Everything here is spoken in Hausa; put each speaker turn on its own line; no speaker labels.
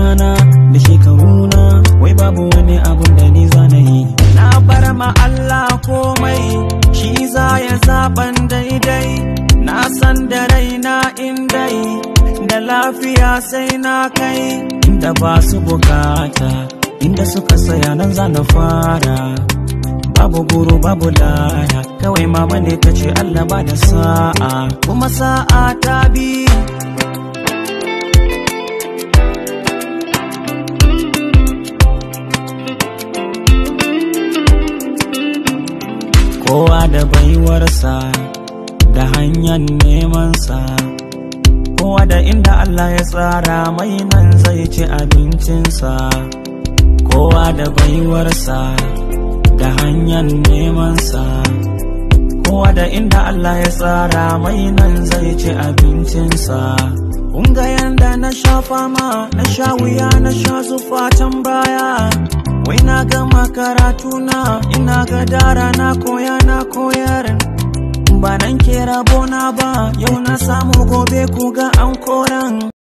na da shekaruna wai babu wani abun da ni zana yi na bar ma Allah komai shi za ya zaban daidai na san da raina indai da lafiya sai na kai inda ba su bukata inda suka saya nan zana fara babu guru babu laya kawai mama ne ta ce Allah ba da sa'a kuma sa'a ta bi kowa da baiwarsa da hanyar nemansa kowa da inda Allah ya tsara mai nan zai ci abincinsa kowa da baiwarsa da hanyar nemansa kowa da inda Allah ya tsara mai nan zai ci abincinsa ga yanda na sha fama na sha wuya na sha zufatan baya wai na gama karatuna ina ga dara na koya na koyar ba nan ke rabona ba yau na samu gobe ku ga an koran